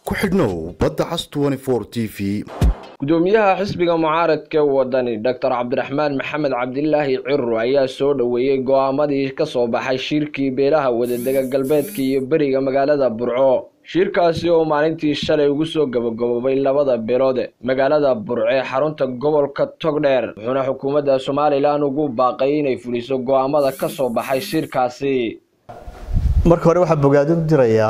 ku xidhnow badda cas t v gudoomiyaha xisbiga mucaaradka wadani doctor cabdiraxmaan maxamed cabdilaahi ciro ayaa soo dhoweeyey go-aamadii ka soo baxay shirkii beelaha wadadega galbeedka iyo beriga magaalada burco shirkaasi oo maalintii shalay ugu soo gabagaboobay labada beelood magaalada burco ee xarunta gobolka togdheer wuxuuna xukuumadda somalilan ugu baaqay inay fuliso go-aamada ka soo baxay shirkaasi marka hore waxaa bogaadin dirayaa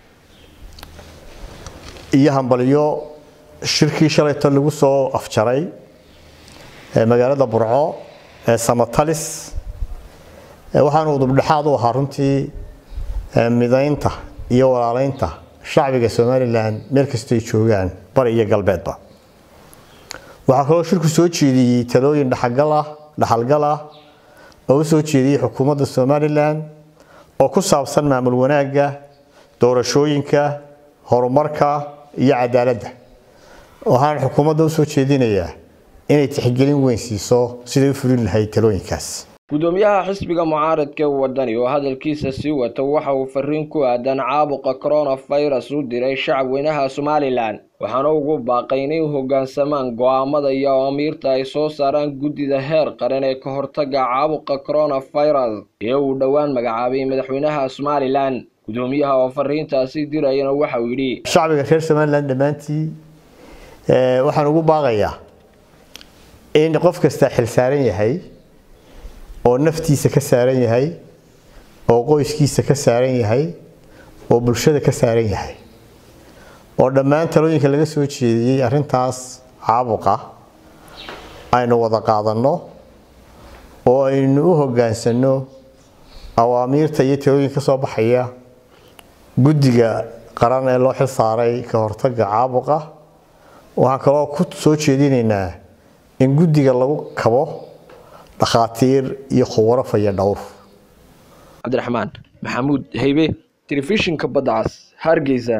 iyo hambalyo shirkii shalayto lagu soo afjaray ee magaalada burco ee samatalis waxaanu udubdhexaad u ahaa runtii midaynta iyo walaaleynta shacbiga somalilan meel kastoy joogaan bari iyo galbeedba waxaa kaloo shirku soo jeediyey talooyin dhaxalgal ah dhaxalgal ah oo u soo jeediyey xukuumadda somalilan oo ku saabsan maamul wanaagga doorashooyinka horumarka iyo cadaaladda waxaan xukuumadda usoo jeedinayaa inay tixgelin weyn siiso siday u fulin lahayd talooyinkaas gudoomiyaha xisbiga mucaaradka wadani oo hadalkiisa sii wata waxa uu fariin ku aadan caabuqa coronavirus u diray shacabweynaha somalilan waxaana ugu baaqay inay u hoggaansamaan go-aamada iyo amiirta ay soo saaraan guddida heer qaran ee ka hortaga caabuqa coronavirus ee uu dhowaan magacaabay madaxweynaha somalilan gudoomiyaha oo fariintaasi dirayana waxauu yidhi shacbiga reer somalilan dhammaantii waxaan ugu baaqayaa in qof kastaa xil saaran yahay oo naftiisa ka saaran yahay oo qoyskiisa ka saaran yahay oo bulshada ka saaran yahay oo dhammaan talooyinka laga soo jeediyey arrintaas caabuqa aynu wada qaadanno oo aynu u hoggaansanno awaamiirta iyo talooyinka ka soo baxaya guddiga qaran ee loo xil saaray ka hortagga caabuqa waxaan kaloo ku soo jeedinaynaa in guddiga lagu kabo dhakhaatiir iyo khubaro faya dhowr cabdiraxmaan maxamuud haybe telefishinka badda cas hargeysa